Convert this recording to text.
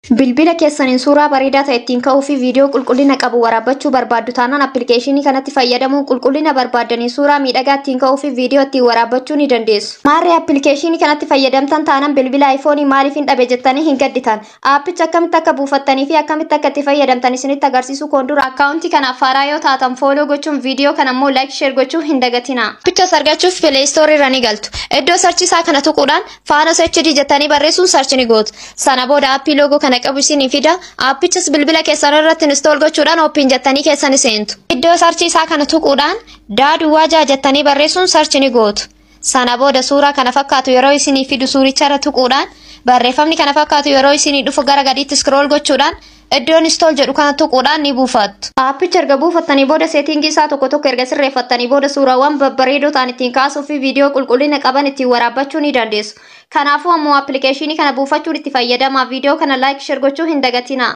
Bilbila keessaniin suuraa bareedaa ta'e ittiin ka'uu fi viidiyoo qulqullina qabu waraabbachuu barbaaddu taanaan appilikeeshinii kanatti fayyadamuun qulqullina barbaadanii suuraa miidhagaa ittiin ka'uu fi viidiyoo ittiin waraabbachuu ni dandeessu. Maarree appilikeeshinii kanatti fayyadamtan taanaan bilbila aayifoonii maaliif hin dhabe jettanii hin gadditan. Aappicha akkamitti akka buufattanii fi akkamitti akka itti fayyadamtan isinitti agarsiisuu koon dura akkaawuntii kanaaf faaraa yoo taatan fooloo gochuun viidiyoo kana immoo laayik sheer gochuu hin dagatina. Appichas argachuuf pileestoorii irra ni galtu. Iddoo sarchiisaa kana tuquudhaan faanos HD jettanii barreessuun sarchi ni gootu. Sana booda aappii loogoo kana qabu isinii fida. Aappichas bilbila keessan irratti install gochuudhaan ooppiin jettanii keessan seentu. Iddoo sarchii isaa kana tuquudhaan daaduu jaa jettanii barreessuun sarchi ni gootu. Sana booda suuraa kana fakkaatu yeroo isinii fidu suuricha irra tuquudhaan barreeffamni kana fakkaatu yeroo isinii dhufu gara gadiitti scroll gochuudhaan iddoon install jedhu kana tuquudhaan ni buufattu. Aappicha erga buufattanii booda seetingii isaa tokko tokko erga sirreeffattanii booda suuraawwan babbareedoo ta'an ittiin kaasuu fi viidiyoo qulqullina qaban ittiin waraabbachuu ni dandeessu. Kanaafuu ammoo appilikeeshinii kana buufachuun itti fayyadamaa viidiyoo kana laayik sheer gochuu hin dagatina.